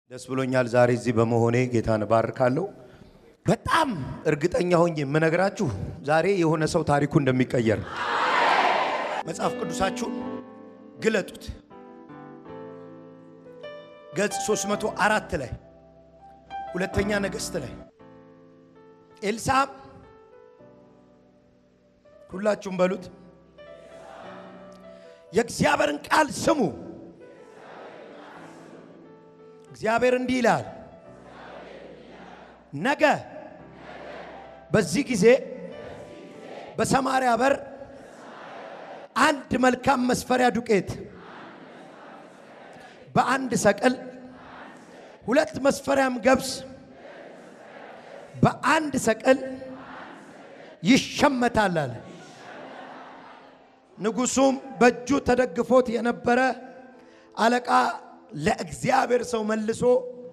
ደስ ብሎኛል ዛሬ እዚህ በመሆኔ ጌታን እባርካለሁ። በጣም እርግጠኛ ሆኜ የምነግራችሁ ዛሬ የሆነ ሰው ታሪኩ እንደሚቀየር ነው። መጽሐፍ ቅዱሳችሁን ግለጡት። ገጽ 304 ላይ ሁለተኛ ነገሥት ላይ ኤልሳም ሁላችሁም በሉት የእግዚአብሔርን ቃል ስሙ። እግዚአብሔር እንዲህ ይላል፣ ነገ በዚህ ጊዜ በሰማርያ በር አንድ መልካም መስፈሪያ ዱቄት በአንድ ሰቅል፣ ሁለት መስፈሪያም ገብስ በአንድ ሰቅል ይሸመታል አለ። ንጉሡም በእጁ ተደግፎት የነበረ አለቃ ለእግዚአብሔር ሰው መልሶ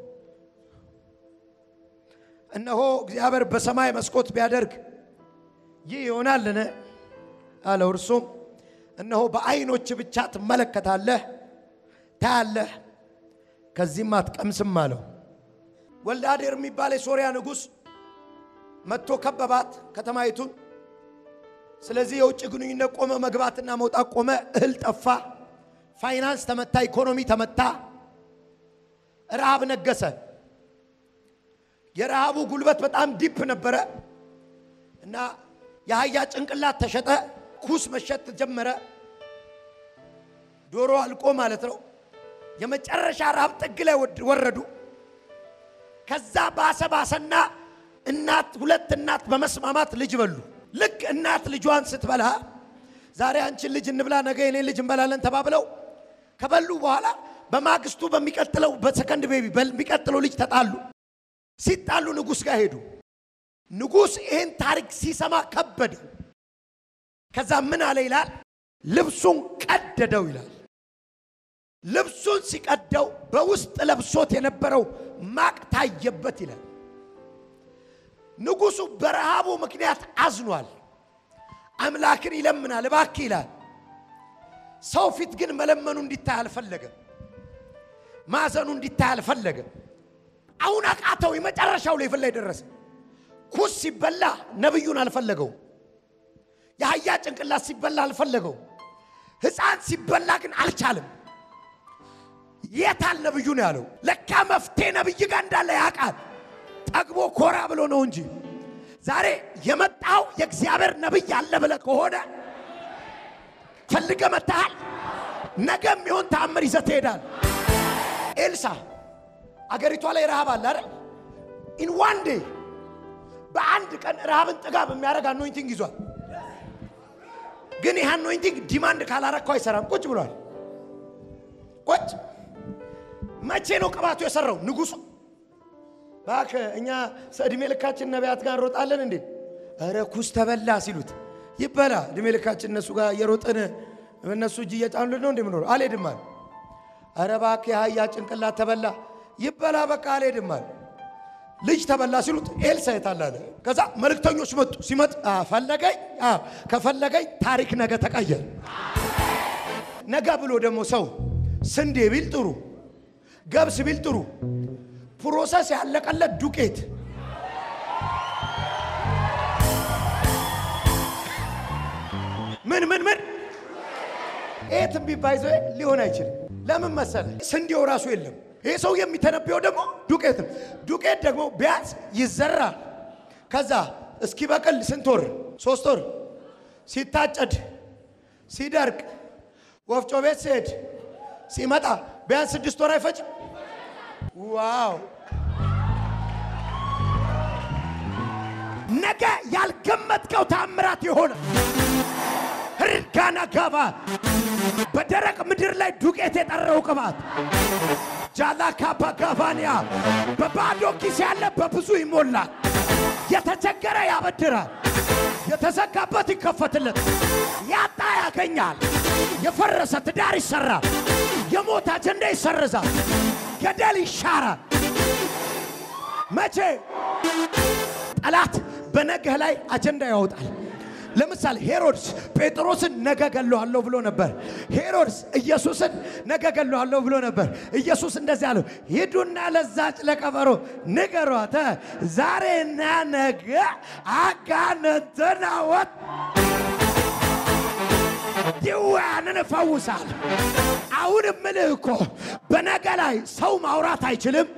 እነሆ እግዚአብሔር በሰማይ መስኮት ቢያደርግ ይህ ይሆናልን? አለው። እርሱም እነሆ በዓይኖች ብቻ ትመለከታለህ፣ ታያለህ፣ ከዚህም አትቀምስም አለው። ወልደ አዴር የሚባል የሶርያ ንጉሥ መጥቶ ከበባት ከተማይቱን። ስለዚህ የውጭ ግንኙነት ቆመ፣ መግባትና መውጣት ቆመ። እህል ጠፋ፣ ፋይናንስ ተመታ፣ ኢኮኖሚ ተመታ፣ ረሃብ ነገሰ። የረሃቡ ጉልበት በጣም ዲፕ ነበረ እና የአህያ ጭንቅላት ተሸጠ፣ ኩስ መሸጥ ጀመረ። ዶሮ አልቆ ማለት ነው። የመጨረሻ ረሃብ ጥግ ላይ ወረዱ። ከዛ ባሰ ባሰና እናት ሁለት እናት በመስማማት ልጅ በሉ። ልክ እናት ልጇን ስትበላ ዛሬ አንቺን ልጅ እንብላ ነገ የኔ ልጅ እንበላለን ተባብለው ከበሉ በኋላ በማግስቱ በሚቀጥለው በሰከንድ ቤቢ በሚቀጥለው ልጅ ተጣሉ። ሲጣሉ ንጉሥ ጋር ሄዱ። ንጉሥ ይህን ታሪክ ሲሰማ ከበደው። ከዛ ምን አለ ይላል፣ ልብሱን ቀደደው ይላል። ልብሱን ሲቀደው በውስጥ ለብሶት የነበረው ማቅ ታየበት ይላል። ንጉሡ በረሃቡ ምክንያት አዝኗል። አምላክን ይለምናል፣ እባክህ ይላል። ሰው ፊት ግን መለመኑ እንዲታይ አልፈለገም። ማዘኑ እንዲታይ አልፈለገም። አሁን አቃተው። የመጨረሻው ሌቭል ላይ ደረሰ። ኩስ ሲበላ ነብዩን አልፈለገው። የአህያ ጭንቅላት ሲበላ አልፈለገው። ሕፃን ሲበላ ግን አልቻለም። የታል ነብዩ ነው ያለው። ለካ መፍትሄ ነብይ ጋር እንዳለ ያውቃል። ጠግቦ ኮራ ብሎ ነው እንጂ ዛሬ የመጣው የእግዚአብሔር ነብይ አለ ብለህ ከሆነ ፈልገ መታሃል። ነገ የሚሆን ተአምር ይዘህ ትሄዳል። ኤልሳ አገሪቷ ላይ ረሃብ አለ አይደል? ኢን ዋን ዴይ በአንድ ቀን ረሃብን ጥጋብ የሚያደርግ አኖይንቲንግ ይዟል። ግን ይህ አኖይንቲንግ ዲማንድ ካላረግከው አይሰራም። ቁጭ ብሏል። ቁጭ መቼ ነው ቅባቱ የሰራው? ንጉሱ እባክህ እኛ እድሜ ልካችን ነቢያት ጋር እንሮጣለን እንዴ? ኧረ ኩስ ተበላ ሲሉት ይበላ እድሜ ልካችን እነሱ ጋር እየሮጥን እነሱ እጅ እየጫኑ ነው እንዴ ምኖር አልሄድም አለ። ኧረ እባክህ የአህያ ጭንቅላት ተበላ ይበላ በቃ አልሄድም አለ። ልጅ ተበላ ሲሉት ኤልሳ የታል አለ። ከዛ መልእክተኞች መጡ። ሲመጥ ፈለገኝ ከፈለገኝ ታሪክ ነገ ተቀየር። ነገ ብሎ ደግሞ ሰው ስንዴ ቢል ጥሩ፣ ገብስ ቢል ጥሩ፣ ፕሮሰስ ያለቀለት ዱቄት ምን ምን ምን ይሄ ትንቢት ባይዘ ሊሆን አይችልም። ለምን መሰለ? ስንዴው ራሱ የለም። ይሄ ሰው የሚተነበየው ደግሞ ዱቄት ነው። ዱቄት ደግሞ ቢያንስ ይዘራል። ከዛ እስኪበቅል ስንት ወር? ሶስት ወር። ሲታጨድ፣ ሲደርቅ፣ ወፍጮ ቤት ሲሄድ፣ ሲመጣ ቢያንስ ስድስት ወር አይፈጅም? ዋው! ነገ ያልገመትከው ታምራት የሆነ ርጋና ጋባ በደረቅ ምድር ላይ ዱቄት የጠረው ቅባት ጃላ ካባ ጋባንያ በባዶ ኪስ ያለ በብዙ ይሞላል። የተቸገረ ያበድራል፣ የተዘጋበት ይከፈትለት፣ ያጣ ያገኛል። የፈረሰ ትዳር ይሰራል፣ የሞት አጀንዳ ይሰርዛል፣ ገደል ይሻራል። መቼ ጠላት በነገህ ላይ አጀንዳ ያወጣል። ለምሳሌ ሄሮድስ ጴጥሮስን ነገ ገለዋለሁ ብሎ ነበር። ሄሮድስ ኢየሱስን ነገ ገለዋለሁ ብሎ ነበር። ኢየሱስ እንደዚህ አለው፣ ሂዱና ለዛች ለቀበሮ ንገሯት ዛሬና ነገ አጋንንትን አወጥ ድውያንን እፈውሳል። አሁን እምልህ እኮ በነገ ላይ ሰው ማውራት አይችልም።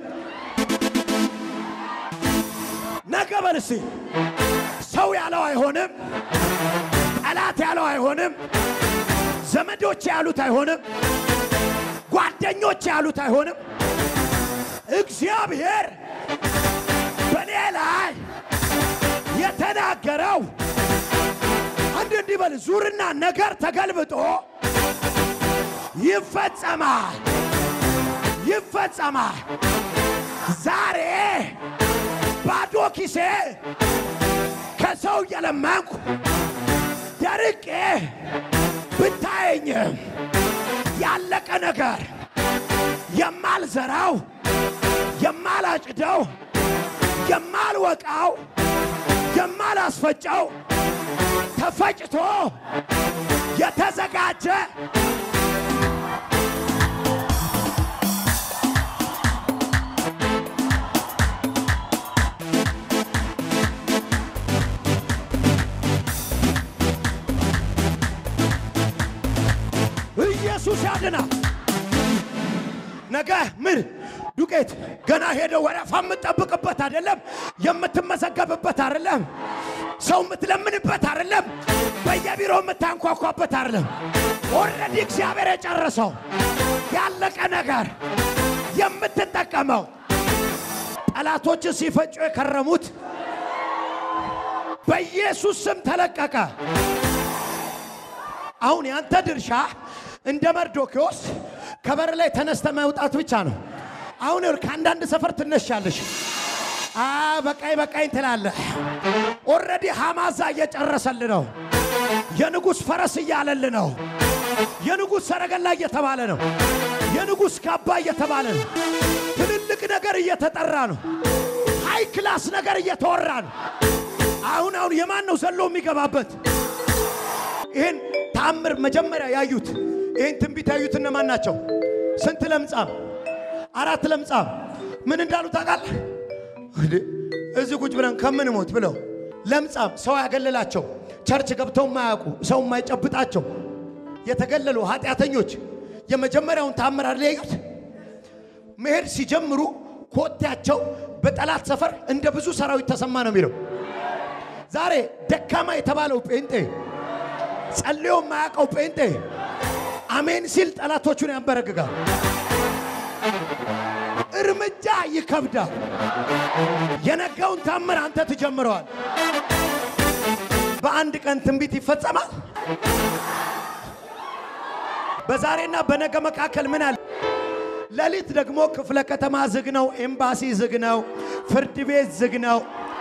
ነገ በል እስቲ ሰው ያለው አይሆንም፣ ጠላት ያለው አይሆንም፣ ዘመዶች ያሉት አይሆንም፣ ጓደኞች ያሉት አይሆንም። እግዚአብሔር በእኔ ላይ የተናገረው አንድ እንዲህ በል ዙርና ነገር ተገልብጦ ይፈጸማል፣ ይፈጸማል። ዛሬ ባዶ ኪሴ ከሰው እየለመንኩ ደርቄ ብታየኝም ያለቀ ነገር የማልዘራው የማላጭደው የማልወቃው የማላስፈጨው ተፈጭቶ የተዘጋጀ ኢየሱስ ያድናል። ነገ ምን ዱቄት ገና ሄደ ወረፋ የምትጠብቅበት አይደለም። የምትመዘገብበት አይደለም። ሰው የምትለምንበት አይደለም። በየቢሮ የምታንኳኳበት አይደለም። ኦልሬዲ እግዚአብሔር የጨረሰው ያለቀ ነገር የምትጠቀመው ጠላቶች ሲፈጩ የከረሙት በኢየሱስ ስም ተለቀቀ። አሁን ያንተ ድርሻ እንደ መርዶኪዎስ ከበር ላይ ተነስተ መውጣት ብቻ ነው። አሁን ከአንዳንድ ሰፈር ትነሻለሽ። አ በቃኝ በቃኝ ትላለህ። ኦልሬዲ ሐማዛ እየጨረሰል ነው። የንጉሥ ፈረስ እያለል ነው። የንጉሥ ሰረገላ እየተባለ ነው። የንጉሥ ካባ እየተባለ ነው። ትልልቅ ነገር እየተጠራ ነው። ሃይ ክላስ ነገር እየተወራ ነው። አሁን አሁን የማን ነው ዘሎ የሚገባበት? ይህን ተአምር መጀመሪያ ያዩት ይህን ትንቢት ያዩት እነማን ናቸው? ስንት ለምጻም? አራት ለምጻም ምን እንዳሉ ታውቃለህ? እንዴ እዚህ ቁጭ ብለን ከምን ሞት ብለው ለምጻም ሰው ያገለላቸው ቸርች ገብተው የማያውቁ ሰው የማይጨብጣቸው የተገለሉ ኃጢአተኞች የመጀመሪያውን ተአምር አይደል ያዩት? መሄድ ሲጀምሩ ኮቴያቸው በጠላት ሰፈር እንደ ብዙ ሰራዊት ተሰማ ነው የሚለው። ዛሬ ደካማ የተባለው ጴንጤ ጸልዮ የማያውቀው ጴንጤ አሜን ሲል ጠላቶቹን ያንበረግጋል። እርምጃ ይከብዳል። የነገውን ታምር አንተ ትጀምረዋል። በአንድ ቀን ትንቢት ይፈጸማል። በዛሬና በነገ መካከል ምን አለ? ሌሊት ደግሞ ክፍለ ከተማ ዝግ ነው፣ ኤምባሲ ዝግ ነው፣ ፍርድ ቤት ዝግ ነው፣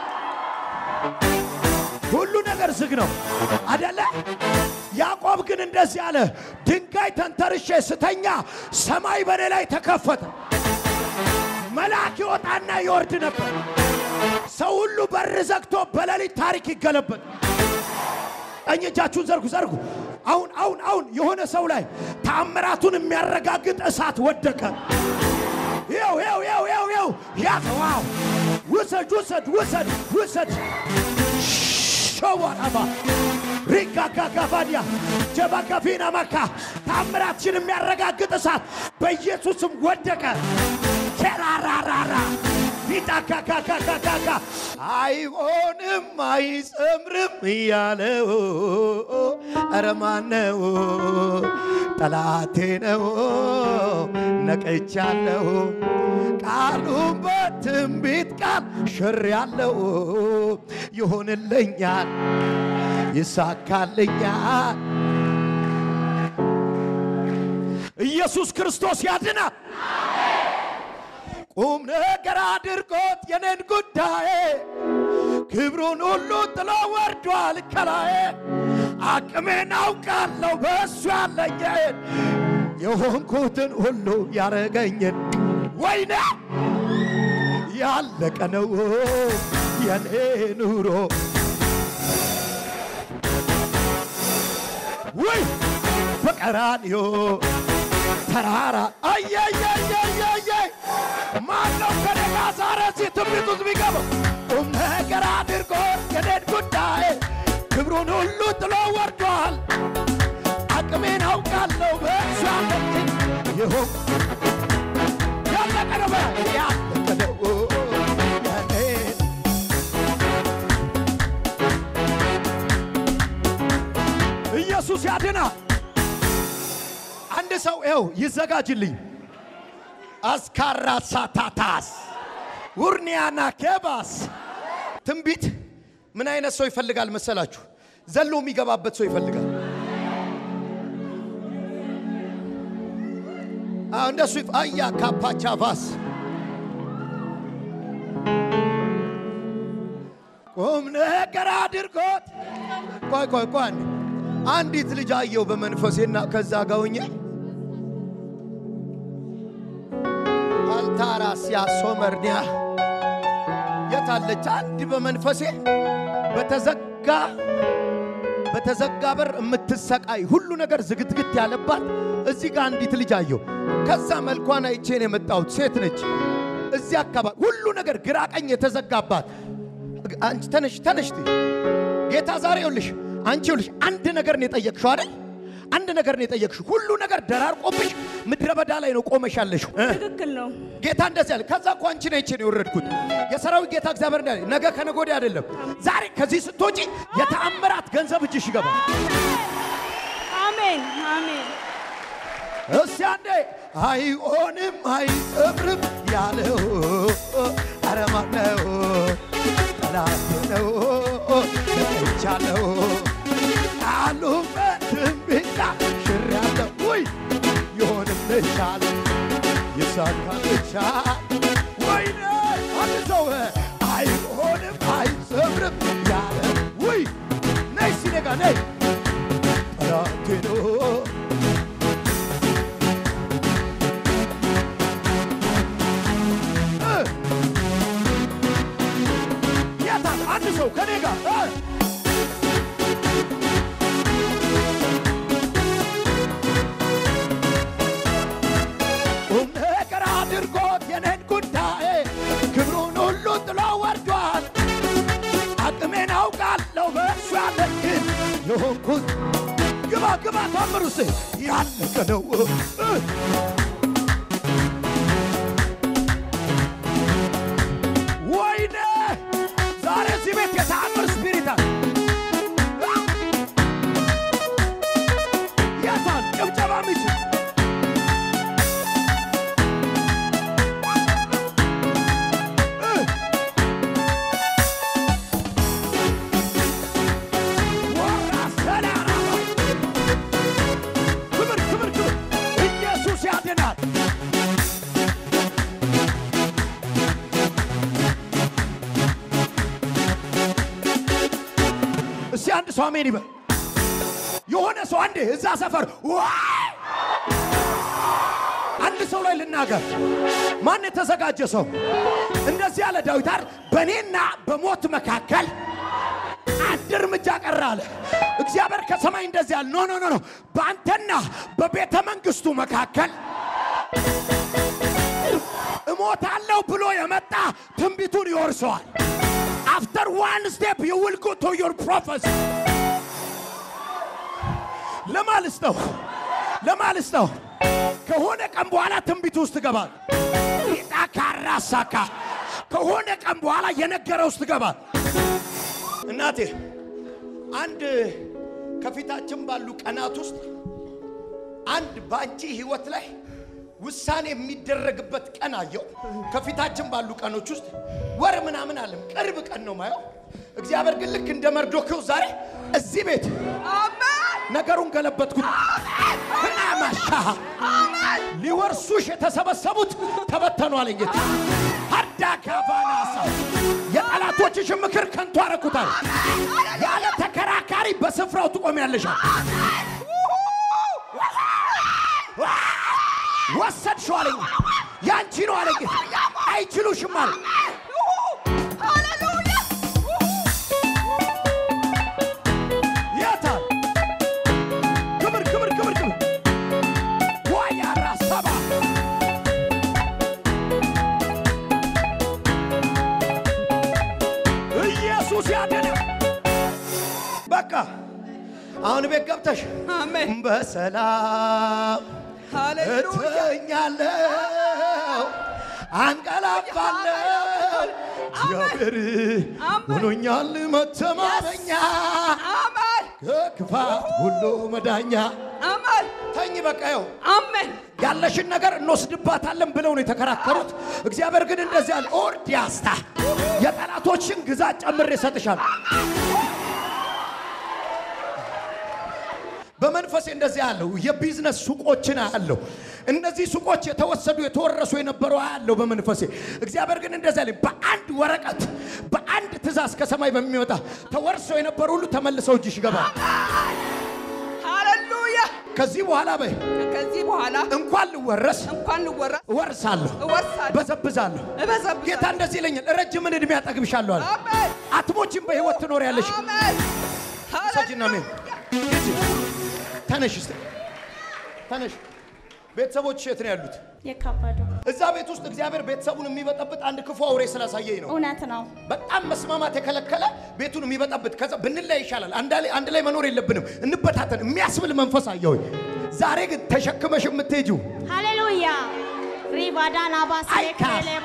ሁሉ ነገር ዝግ ነው አደለ? ያዕቆብ ግን እንደዚህ አለ፣ ድንጋይ ተንተርሼ ስተኛ ሰማይ በእኔ ላይ ተከፈተ። መልአክ ይወጣና ይወርድ ነበር። ሰው ሁሉ በር ዘግቶ በሌሊት ታሪክ ይገለበጥ። ቀኝ እጃችሁን ዘርጉ ዘርጉ። አሁን አሁን አሁን የሆነ ሰው ላይ ተአምራቱን የሚያረጋግጥ እሳት ወደቀ። ይው ይው ይው ይው ይው ያተዋው ውሰድ ውሰድ ውሰድ ውሰድ ሸዋራባ ሪጋጋጋባዲያ ጀባጋፊና መካ ታምራችን የሚያረጋግጥ እሳት በኢየሱስም ወደቀ። ኬራራራራ ቢጣካካካካካ አይሆንም አይጸምርም እያለው ኧረ ማነው? ጠላቴ ነው ነቅቻለሁ። ቃሉን በትንቢት ቃል ሽር ያለው ይሆንልኛል፣ ይሳካልኛል። ኢየሱስ ክርስቶስ ያድናል። ቁም ነገር አድርጎት የኔን ጉዳይ ክብሩን ሁሉ ጥሎ ወርዷል ከላዬ። አቅሜን አውቃለሁ በእሱ ያለኝን የሆንኩትን ሁሉ ያረገኝን ወይኔ ያለቀ ነው የኔ ኑሮ ውይ በቀራንዮ ተራራ አየየየየየ ማነው ከኔ ጋር ዛሬ እዚህ ትንቢት ውስጥ ቢገባው ቁም ነገር አድርጎ የኔን ጉዳይ ክብሩን ሁሉ ጥሎ ወርዷል። አቅሜን አውቃለሁ በእሱ አለኝ ይሁን ያለቀ ነው በ- ያለቀ ነው የኔን ኢየሱስ ያድናል። አንድ ሰው ይኸው ይዘጋጅልኝ። አስካራ ሳታታስ ውርኒያና ኬባስ ትንቢት ምን አይነት ሰው ይፈልጋል መሰላችሁ? ዘሎ የሚገባበት ሰው ይፈልጋል። አዎ እንደሱ ይፍ- አያ ካፓቻቫስ ቁም ነገር አድርጎት ቆይ ቆይ ቆይ አንዴ። አንዲት ልጅ አየው በመንፈሴና ከዛ ጋር ሆኜ አልታራስ ያሶመርኒያ የታለች አንድ በመንፈሴ በተዘጋ በተዘጋ በር የምትሰቃይ ሁሉ ነገር ዝግትግት ያለባት እዚህ ጋር አንዲት ልጅ አየው። ከዛ መልኳን አይቼን የመጣሁት ሴት ነች። እዚህ አካባቢ ሁሉ ነገር ግራ ቀኝ የተዘጋባት አንቺ ተነሽ ተነሽ ትይ ጌታ ዛሬ ይኸውልሽ አንቺ ይኸውልሽ አንድ ነገር ነው የጠየቅሽው አይደል? አንድ ነገር ነው የጠየቅሽው። ሁሉ ነገር ደራርቆብሽ ምድረ በዳ ላይ ነው ቆመሽ ያለሽው እ? ትክክል ነው። ጌታ እንደዚህ አለ። ከዛ እኮ አንቺ ነች ነው የወረድኩት። የሰራዊት ጌታ እግዚአብሔር እንዳለ ነገ ከነገ ወዲያ አይደለም ዛሬ ከዚህ ስትወጪ የተአምራት ገንዘብ እጅሽ ይገባል። አሜን አሜን። እስቲ አንዴ አይሆንም አይሰብርም ያለው ኧረ ማነው? ጠላቴ ነው ተጠይቻለሁ ቃሉ በትንቢት ሽሬያለሁ ውይ ይሆንልሻል ይሳካልሻል ወይኔ አንድ ሰው አይሆንም አይሰብርም ያለ ውይ ነይ ሲነጋ ነይ ጠላቴ ነው የታል አንድ ሰው ከኔ ጋር እ? ቁም ነገር አድርጎት የኔን ጉዳይ ክብሩን ሁሉ ጥሎ ወርዷል። አቅሜን አውቃለሁ በእሱ ያለኝን የሆንኩት ግባ ግባ ታምሩስ ያለቀ ነው እ? ወይኔ ዛሬ እዚህ ቤት የተአምር ስፒሪት አለ። የታል ጭብጨባ ሚችል ክብር ክብር ክብር ኢየሱስ ያድናል። እስቲ አንድ ሰው አሜን ይበል። የሆነ ሰው አንዴ እዛ ሰፈር ዋይ! አንድ ሰው ላይ ልናገር። ማን የተዘጋጀ ሰው እንደዚህ ያለ ዳዊት አይደል? በእኔና በሞት መካከል አንድ እርምጃ ቀረ አለ። እግዚአብሔር ከሰማይ እንደዚህ ያለ ኖ ኖ ኖ ኖ በአንተና በቤተ መንግስቱ መካከል እሞታለሁ ብሎ የመጣ ትንቢቱን ይወርሰዋል። አፍተር ዋን ስቴፕ ዩ ዊል ጎ ቱ ዮር ፕሮፌሲ ለማልስ ነው ለማልስ ነው። ከሆነ ቀን በኋላ ትንቢቱ ውስጥ ትገባል። ሪጣ ካራሳካ ከሆነ ቀን በኋላ የነገረ ውስጥ ትገባል። እናቴ አንድ ከፊታችን ባሉ ቀናት ውስጥ አንድ በአንቺ ህይወት ላይ ውሳኔ የሚደረግበት ቀን አየው። ከፊታችን ባሉ ቀኖች ውስጥ ወር ምናምን አለም ቅርብ ቀን ነው ማየው። እግዚአብሔር ግን ልክ እንደ መርዶክዮስ ዛሬ እዚህ ቤት ነገሩን ገለበጥኩት። ህናማሻ ሊወርሱሽ የተሰበሰቡት ተበተኑ አለኝ ጌታ። ሀዳ ካፋናሳ የጠላቶችሽን ምክር ከንቱ አረኩታል። ያለ ተከራካሪ በስፍራው ትቆሚያለሻል። ወሰድሽው አለኝ። ያንቺ ነው አለኝ ጌታ። አይችሉሽም አለ። የታል አሁን ቤት ገብተሽ አሜን በሰላም ሃሌሉያ እተኛለሁ አንቀላፋለሁ እግዚአብሔር አሜን። ሆኖኛል መተማመኛ አሜን ከክፋት ሁሉ መዳኛ አሜን ተኝ በቃ ይኸው አሜን ያለሽን ነገር እንወስድባታለን ብለው ነው የተከራከሩት። እግዚአብሔር ግን እንደዚህ ያለ ኦርዲያስታ የጠላቶችን ግዛት ጨምሬ እሰጥሻለሁ። በመንፈሴ እንደዚህ ያለው የቢዝነስ ሱቆችን አያለሁ። እነዚህ ሱቆች የተወሰዱ የተወረሱ የነበሩ አያለሁ በመንፈሴ። እግዚአብሔር ግን እንደዚህ ያለ በአንድ ወረቀት በአንድ ትእዛዝ ከሰማይ በሚወጣ ተወርሰው የነበሩ ሁሉ ተመልሰው እጅሽ ይገባል። ሃሌሉያ ከዚህ በኋላ በይ ከዚህ በኋላ እንኳን ልወረስ እንኳን ልወረስ እወርሳለሁ፣ እወርሳለሁ በዘብዛለሁ። እበዘብዛለሁ ጌታ እንደዚህ ይለኛል፣ ረጅምን ዕድሜ ያጠግብሻለሁ አለ። አሜን አትሞችም፣ በሕይወት ትኖሪያለሽ። አሜን ሰጅና ሜን ሂጂ፣ ተነሽ እስቲ ተነሽ። ቤተሰቦች የት ነው ያሉት? የካበዱ እዛ ቤት ውስጥ እግዚአብሔር ቤተሰቡን የሚበጠብጥ አንድ ክፉ አውሬ ስላሳየኝ ነው። እውነት ነው። በጣም መስማማት የከለከለ ቤቱን የሚበጠብጥ ከዛ ብንለይ ይሻላል፣ አንድ ላይ አንድ ላይ መኖር የለብንም እንበታተን የሚያስብል መንፈስ አየሁኝ። ዛሬ ግን ተሸክመሽ የምትሄጂው ሃሌሉያ ሪባዳና ባስ አይካ።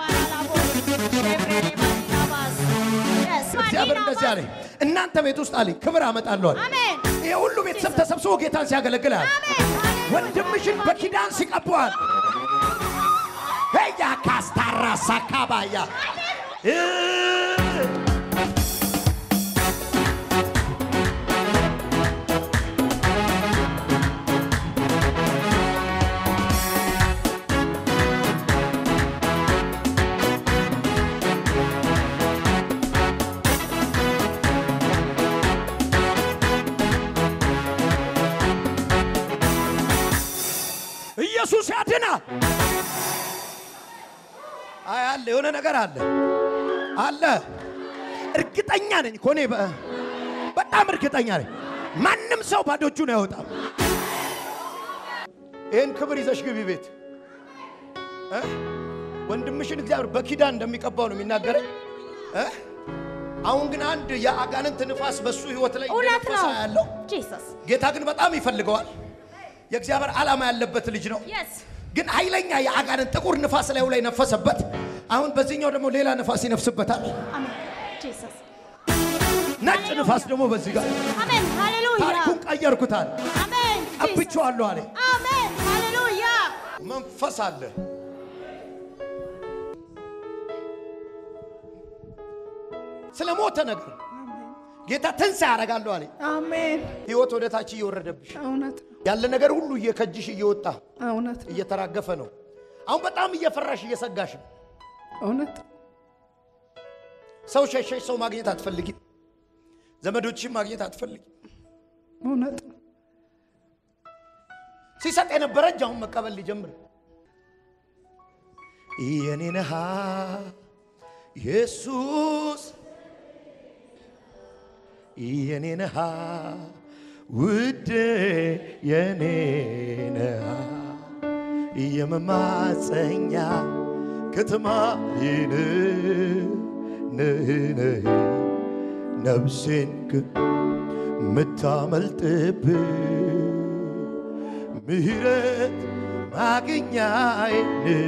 እግዚአብሔር እንደዚህ አለኝ፣ እናንተ ቤት ውስጥ አለኝ ክብር አመጣለሁ አለ። አሜን ይሄ ሁሉ ቤተሰብ ተሰብስቦ ጌታን ሲያገለግል አለ። ወንድምሽን በኪዳን ሲቀባዋል ሄያ ካስታራ ሳካባያ ኢየሱስ ያድናል። አይ አለ፣ የሆነ ነገር አለ አለ። እርግጠኛ ነኝ እኮ እኔ በ- በጣም እርግጠኛ ነኝ። ማንም ሰው ባዶ እጁን አይወጣም። ይህን ክብር ይዘሽ ግቢ ቤት እ? ወንድምሽን እግዚአብሔር በኪዳን እንደሚቀባው ነው የሚናገረኝ እ? አሁን ግን አንድ የአጋንንት ንፋስ በሱ ህይወት ላይ እውነት እንደነፈሰ ነው። ያለው ጂሰስ ጌታ ግን በጣም ይፈልገዋል። የእግዚአብሔር ዓላማ ያለበት ልጅ ነው። የስ ግን ኃይለኛ የአጋንንት ጥቁር ንፋስ ላዩ ላይ ነፈሰበት። አሁን በዚህኛው ደግሞ ሌላ ንፋስ ይነፍስበታል። አሜን ጂሰስ ነጭ ንፋስ ደግሞ በዚህ ጋር አሜን ሃሌሉያ ታሪኩን ቀየርኩታል። አሜን ጂሰስ ቀብቼዋለሁ አለ። አሜን ሃሌሉያ መንፈስ አለ። ስለ ሞተ ነገር ጌታ ትንሣኤ ያደርጋለሁ አለ። አሜን ህይወት ወደ ታች እየወረደብሽ እውነት ነው ያለ ነገር ሁሉ እየከጅሽ እየወጣ እውነት ነው እየተራገፈ ነው። አሁን በጣም እየፈራሽ እየሰጋሽ ነው። እውነት ሰው ሸሸሽ፣ ሰው ማግኘት አትፈልጊም። ዘመዶችም ማግኘት አትፈልጊም። እውነት ነው ሲሰጥ የነበረ እጅ አሁን መቀበል ሊጀምር የኔ ነሃ ኢየሱስ የኔ ነሃ ውድ የኔ ነሃ የመማፀኛ ከተማ ይን ነህ ነፍሴን ምታመልጥብ ምህረት ማግኛዬን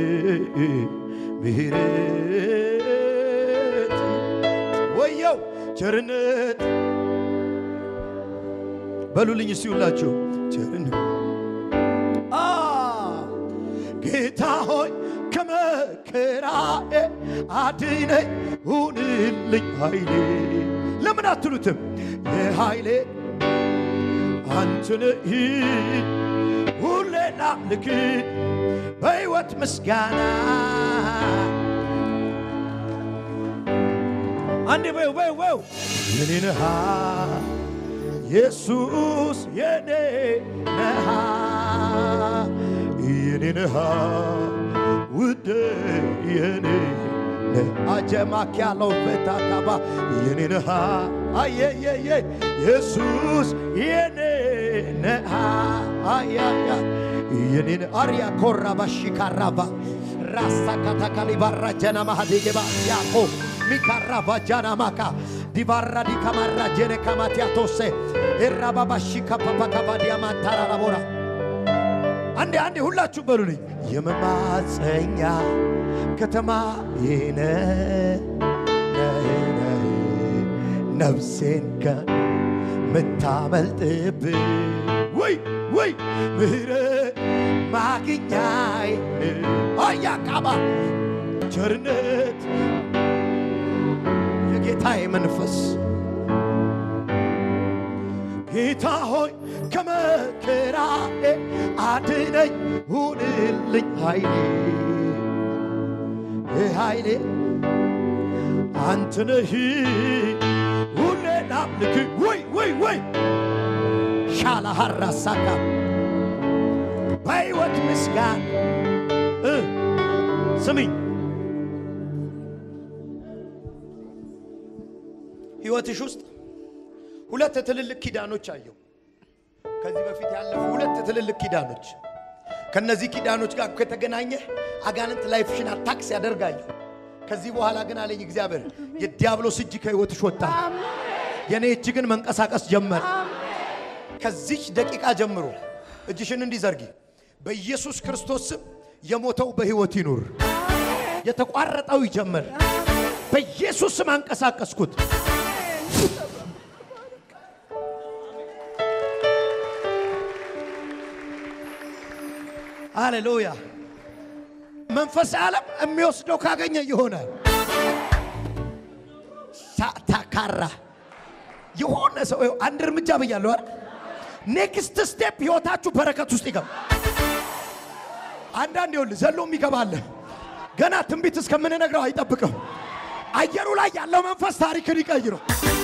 ምህረት ወየው ቸርነት በሉልኝ እስቲ ሁላችሁ ቸርነት አ ጌታ ሆይ ከመከራዬ አድነኝ ሁንልኝ ኃይሌ ለምን አትሉትም የኃይሌ አንተ ነህ ሁሌ ላምልክ በሕይወት ምስጋና አንዴ በው በው በው የኔ ነሃ ኢየሱስ የኔ ነሃ የኔ ነሃ ውዴ የኔ ነህ አጀማክ ያለው በታካባ የኔ ነሃ አየየየ ኢየሱስ የኔ ነሃ አያያ የኔ ነህ አርያ ኮራባ ሽካራባ ራሳ ካታካሊ ባራ ጀና ማሃዲገባ ያኮ ሚካራባ ጃና ማካ ዲቫራ ዲካማራ ጄኔ ካማቲያቶሴ ኤራባባሺ ካፓፓካቫዲያማ ታራራቦራ አንዴ አንዴ ሁላችሁ በሉልኝ የመማፀኛ ከተማ ይነ ነፍሴን ከምታመልጥብ ወይ ወይ ምህረት ማግኛይ አያ ቃባ ቸርነት የጌታዬ መንፈስ ጌታ ሆይ ከመከራዬ አድነኝ፣ ሁንልኝ ኃይሌ ኃይሌ አንተ ነህ ሁሌ ላምልክ ወይ ወይ ወይ ሻላ ሀራሳካ በሕይወት ምስጋን እ ስሚኝ ሕይወትሽ ውስጥ ሁለት ትልልቅ ኪዳኖች አየሁ። ከዚህ በፊት ያለፉ ሁለት ትልልቅ ኪዳኖች። ከነዚህ ኪዳኖች ጋር ከተገናኘ አጋንንት ላይፍሽን አታክስ ያደርጋየሁ። ከዚህ በኋላ ግን አለኝ እግዚአብሔር የዲያብሎስ እጅ ከሕይወትሽ ወጣ። የኔ እጅ ግን መንቀሳቀስ ጀመረ። ከዚች ደቂቃ ጀምሮ እጅሽን እንዲዘርጊ በኢየሱስ ክርስቶስ ስም የሞተው በሕይወት ይኑር፣ የተቋረጠው ይጀምር። በኢየሱስ ስም አንቀሳቀስኩት። ሃሌሉያ። መንፈሳዊ ዓለም የሚወስደው ካገኘ ይሆናል። ሳታካራ የሆነ ሰው ይኸው አንድ እርምጃ ብያለሁ አይደል? ኔክስት ስቴፕ ህይወታችሁ በረከት ውስጥ ይገባ። አንዳንድ ይኸውልህ ዘሎ ይገባል። ገና ትንቢት እስከምንነግረው አይጠብቅም። አየሩ ላይ ያለው መንፈስ ታሪክን ይቀይረው።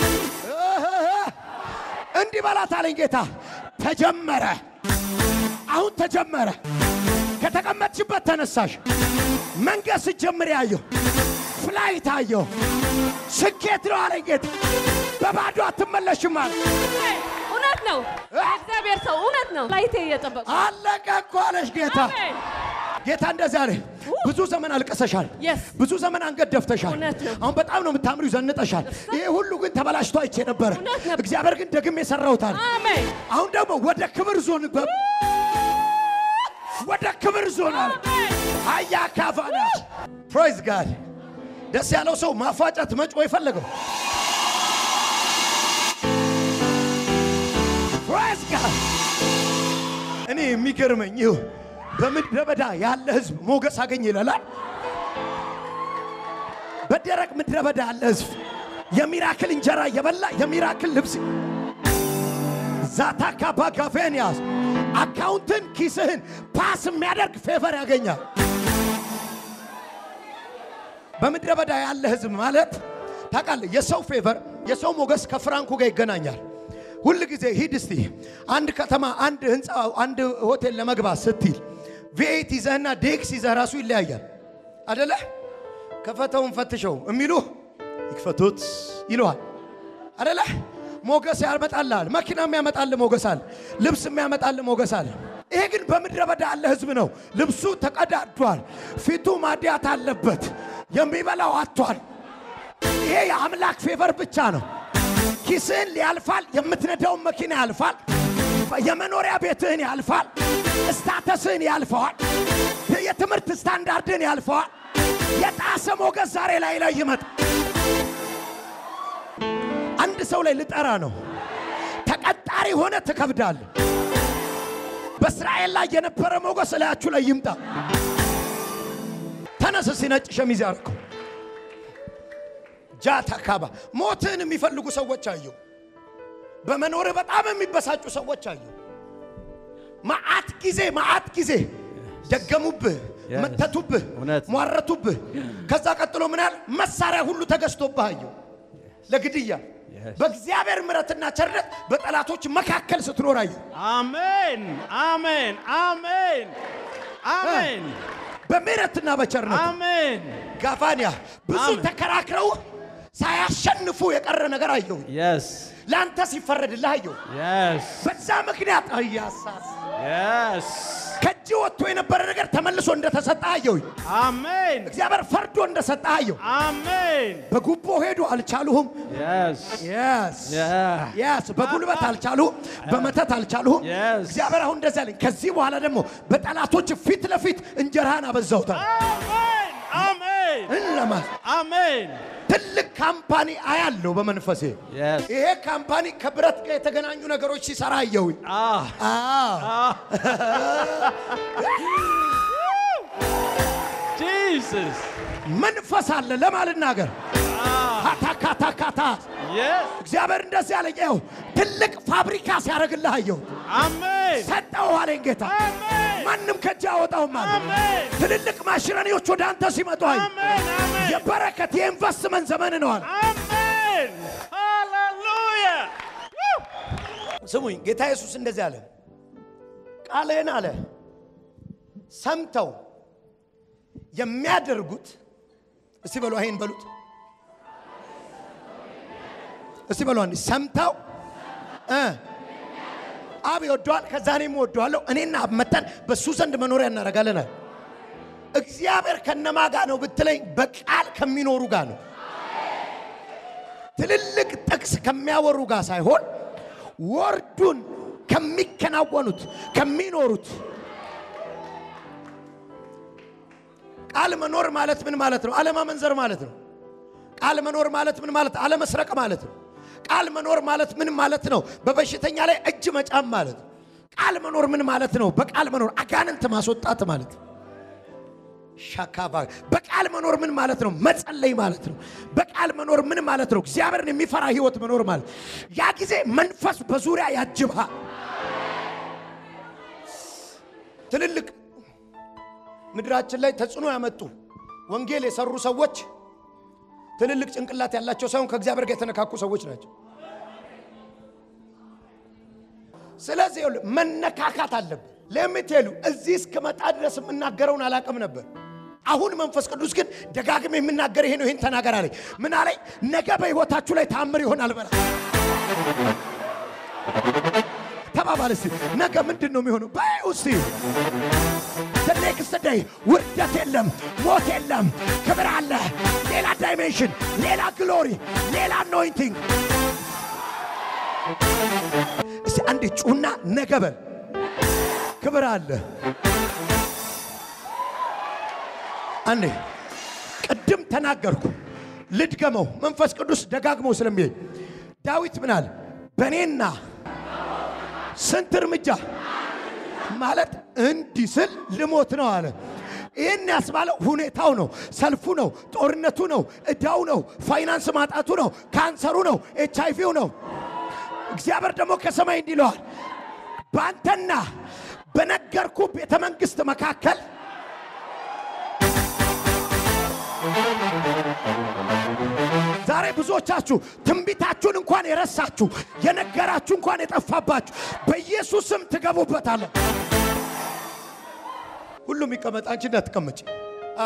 እንዲህ በላት አለኝ ጌታ። ተጀመረ፣ አሁን ተጀመረ። ከተቀመጥሽበት ተነሳሽ። መንገድ ስትጀምር ያየሁ ፍላይት አየሁ። ስኬት ነው አለኝ ጌታ። በባዶ አትመለሽም አለ። እውነት ነው። የእግዚአብሔር ሰው እውነት ነው። ላይቴ እየጠበቁ አለቀ እኮ አለሽ ጌታ። አሜን። ጌታ እንደዚህ አለ። ብዙ ዘመን አልቀሰሻል። Yes. ብዙ ዘመን አንገት ደፍተሻል። እውነት ነው። አሁን በጣም ነው የምታምሪው፣ ዘንጠሻል። ይሄ ሁሉ ግን ተበላሽቶ አይቼ ነበረ። እውነት ነው። እግዚአብሔር ግን ደግሜ የሰራውታል። አሜን። አሁን ደግሞ ወደ ክብር ዞን በ ወደ ክብር ዞን አለ አያ ካፋና ፕራይዝ ጋድ ደስ ያለው ሰው ማፋጨት መጮ የፈለገው ፕራይዝ ጋድ እኔ የሚገርመኝ ይሁ በምድረ በዳ ያለ ህዝብ ሞገስ አገኘ ይላል። በደረቅ ምድረ በዳ ያለ ህዝብ የሚራክል እንጀራ የበላ የሚራክል ልብስ ዛታ ካባ ጋፌንያስ አካውንትን ኪስህን ፓስ የሚያደርግ ፌቨር ያገኛል። በምድረ በዳ ያለ ህዝብ ማለት ታውቃለህ፣ የሰው ፌቨር የሰው ሞገስ ከፍራንኩ ጋር ይገናኛል። ሁል ጊዜ ሂድ እስቲ አንድ ከተማ አንድ ህንፃ አንድ ሆቴል ለመግባት ስትል ቪኤት ይዘህና ዴክስ ይዘህ ራሱ ይለያያል አደለ? ከፈተውን ፈትሸው የሚሉ ይክፈቱት ይለዋል አደለ? ሞገስ ያመጣልሃል። መኪና የሚያመጣል ሞገስ አለ። ልብስ የሚያመጣል ሞገስ አለ። ይሄ ግን በምድረ በዳ ያለ ህዝብ ነው። ልብሱ ተቀዳዷል፣ ፊቱ ማዲያት አለበት፣ የሚበላው አጥቷል። ይሄ የአምላክ ፌቨር ብቻ ነው። ኪስህን ያልፋል፣ የምትነዳውን መኪና ያልፋል፣ የመኖሪያ ቤትህን ያልፋል፣ ስታተስህን ያልፈዋል፣ የትምህርት ስታንዳርድህን ያልፈዋል። የጣሰ ሞገስ ዛሬ ላይ ላይ ይመጣ አንድ ሰው ላይ ልጠራ ነው። ተቀጣሪ ሆነ ትከብዳል። በእስራኤል ላይ የነበረ ሞገስ እላያችሁ ላይ ይምጣ። ተነስ እስኪ ነጭ ሸሚዝ ያርገው ጃታ ካባ ሞትህን የሚፈልጉ ሰዎች አየሁ። በመኖርህ በጣም የሚበሳጩ ሰዎች አየሁ። መዓት ጊዜ መዓት ጊዜ ደገሙብህ፣ መተቱብህ፣ እውነት። ሟረቱብህ። ከዛ ቀጥሎ ምን ያህል መሳሪያ ሁሉ ተገዝቶብህ አየሁ ለግድያ። Yes. በእግዚአብሔር ምሕረትና ቸርነት በጠላቶች መካከል ስትኖር አየሁ። አሜን አሜን አሜን አሜን በምሕረትና በቸርነት አሜን ጋፋንያ ብዙ አሜን። ተከራክረው ሳያሸንፉ የቀረ ነገር አየሁ። የስ ለአንተ ሲፈረድልህ አየሁ። የስ በዛ ምክንያት አያሳስ የስ ከእጅ ወጥቶ የነበረ ነገር ተመልሶ እንደተሰጠ አየሁኝ። Amen. እግዚአብሔር ፈርዶ እንደሰጠ አየሁ። Amen. በጉቦ ሄዱ አልቻሉሁም። Yes. የስ Yeah. የስ በጉልበት አልቻሉሁም፣ በመተት አልቻሉሁም። Yes. እግዚአብሔር አሁን እንደዚህ አለኝ። ከዚህ በኋላ ደግሞ በጠላቶች ፊት ለፊት እንጀራህን አበዛውታል። Amen. Amen. እንለማ Amen. ትልቅ ካምፓኒ አያለው በመንፈሴ Yes. ይሄ ካምፓኒ ከብረት ጋር የተገናኙ ነገሮች ሲሰራ አየሁኝ። Ah. አዎ Jesus. መንፈስ አለ ለማልናገር ካታካታካታ Yes. እግዚአብሔር እንደዚህ አለኝ። ይኸው ትልቅ ፋብሪካ ሲያደርግልህ አየሁ። Amen. ሰጠው አለኝ ጌታ። Amen. ማንም ከእጅ አወጣውም አለ። Amen. ትልልቅ ማሽነሪዎች ወደ አንተ ሲመጡ አየሁ። Amen. Amen. የበረከት የኢንቨስትመንት ዘመን ነው አለ። Amen. Hallelujah. Woo. ስሙኝ፣ ጌታ ኢየሱስ እንደዚህ አለ። ቃልህን አለ ሰምተው የሚያደርጉት እስቲ በሉ ይሄን በሉት እስቲ በሉ አንዴ ሰምተው እ አብ ይወደዋል፣ ከዛ እኔም እወደዋለሁ። እኔና አብ መተን በእሱ ዘንድ መኖሪያ እናደርጋለን አለ። እግዚአብሔር ከነማ ጋር ነው ብትለኝ፣ በቃል ከሚኖሩ ጋር ነው። ትልልቅ ጥቅስ ከሚያወሩ ጋር ሳይሆን ወርዱን ከሚከናወኑት ከሚኖሩት ቃል መኖር ማለት ምን ማለት ነው? አለማመንዘር ማለት ነው። ቃል መኖር ማለት ምን ማለት? አለመስረቅ ማለት ነው። ቃል መኖር ማለት ምን ማለት ነው? በበሽተኛ ላይ እጅ መጫም ማለት ነው። ቃል መኖር ምን ማለት ነው? በቃል መኖር አጋንንት ማስወጣት ማለት ነው። ሻካባ በቃል መኖር ምን ማለት ነው? መጸለይ ማለት ነው። በቃል መኖር ምን ማለት ነው? እግዚአብሔርን የሚፈራ ህይወት መኖር ማለት ያ ጊዜ መንፈስ በዙሪያ ያጅብሃል። ትልልቅ ምድራችን ላይ ተጽዕኖ ያመጡ ወንጌል የሰሩ ሰዎች ትልልቅ ጭንቅላት ያላቸው ሳይሆን ከእግዚአብሔር ጋር የተነካኩ ሰዎች ናቸው። ስለዚህ ይኸውልህ መነካካት አለብን። ለምትሉ እዚህ እስክመጣ ድረስ የምናገረውን አላቅም ነበር። አሁን መንፈስ ቅዱስ ግን ደጋግሜ የምናገር ይሄ ነው። ይሄን ተናገር አለኝ። ምን አለኝ? ነገ በህይወታችሁ ላይ ታምር ይሆናል በላ ተባባል እስቲ። ነገ ምንድን ነው የሚሆነው? በይው እስቲ ኔክስት ዴይ ውርደት የለም፣ ሞት የለም፣ ክብር አለ፣ ሌላ ዳይሜንሽን፣ ሌላ ግሎሪ፣ ሌላ አኖይንቲንግ። እስቲ አንድ ጩና ነገ በል ክብር አለ። አንዴ ቅድም ተናገርኩ፣ ልድገመው። መንፈስ ቅዱስ ደጋግሞ ስለሚለኝ ዳዊት ምን አለ? በእኔና ስንት እርምጃ ማለት እንዲህ ስል ልሞት ነው አለ። ይህን ያስባለው ሁኔታው ነው፣ ሰልፉ ነው፣ ጦርነቱ ነው፣ እዳው ነው፣ ፋይናንስ ማጣቱ ነው፣ ካንሰሩ ነው፣ ኤች አይቪው ነው። እግዚአብሔር ደግሞ ከሰማይ እንዲህ ይለዋል፣ በአንተና በነገርኩ ቤተ መንግሥት መካከል ዛሬ ብዙዎቻችሁ ትንቢታችሁን እንኳን የረሳችሁ የነገራችሁ እንኳን የጠፋባችሁ በኢየሱስ ስም ትገቡበታለ። ሁሉም ይቀመጥ፣ አንቺ እንዳትቀመጭ። አ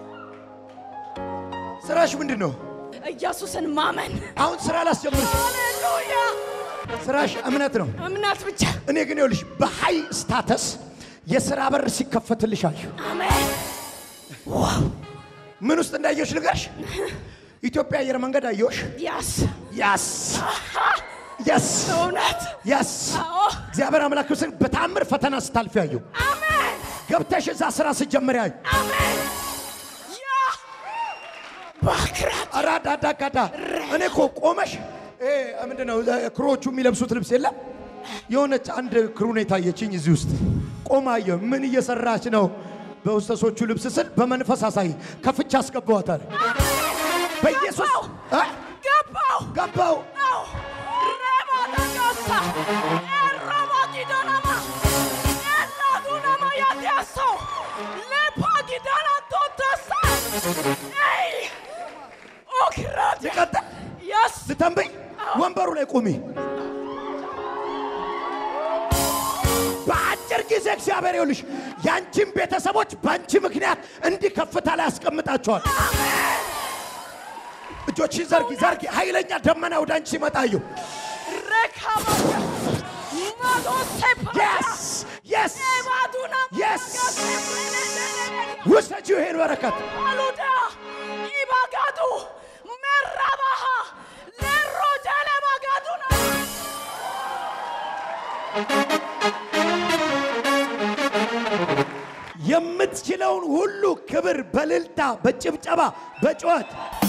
ስራሽ ምንድን ነው? ኢየሱስን ማመን። አሁን ስራ ላስጀምርሽ። ሃሌሉያ! ስራሽ እምነት ነው። እምነት ብቻ። እኔ ግን ይኸውልሽ በሃይ ስታተስ የስራ በር ሲከፈትልሽ አየሁ። አሜን። ምን ውስጥ እንዳየሽ ልገርሽ። ኢትዮጵያ አየር መንገድ አየሁሽ። ያስ ያስ ያስ እውነት። ያስ አዎ። እግዚአብሔር አምላክ ምስል በታምር ፈተና ስታልፊ አየሁ። አሜን። ገብተሽ እዛ ስራ ስትጀምሪ አየሁ። አሜን። ያ ባክራት አራዳዳጋዳ እኔ እኮ ቆመሽ እ ምንድን ነው ክሮቹ የሚለብሱት ልብስ የለም የሆነች አንድ ክሩን የታየችኝ እዚህ ውስጥ ቆማ አየሁ። ምን እየሰራች ነው? በውስተሶቹ ልብስ ስል በመንፈስ አሳይ ከፍቻ አስገባዋታል። በኢየሱስ እ? ገባው ገባው ነው ረባዳጋሳ ኤራባዲዳናማ ኤላዱናማ ያዲያሶ ሌፓጊዳናቶተሳ ይ ኦክራት ልቀጥል ያስ ልተንብይ ወንበሩ ላይ ቁሚ። በአጭር ጊዜ እግዚአብሔር ይኸውልሽ ያንቺን ቤተሰቦች በአንቺ ምክንያት እንዲህ ከፍታ ላይ ያስቀምጣቸዋል። እጆችን ዘርጊ ዘርጊ። ኃይለኛ ደመና ወደ አንቺ ሲመጣየው ረካባያ ማዶሴፓ የስ የስ ኤባዱናማ የስ ውሰጂው ይሄን በረከት አሉዳ ኢባጋዱ መራባሃ ለሮጀለ ባጋዱና የምትችለውን ሁሉ ክብር በልልታ በጭብጨባ በጩኸት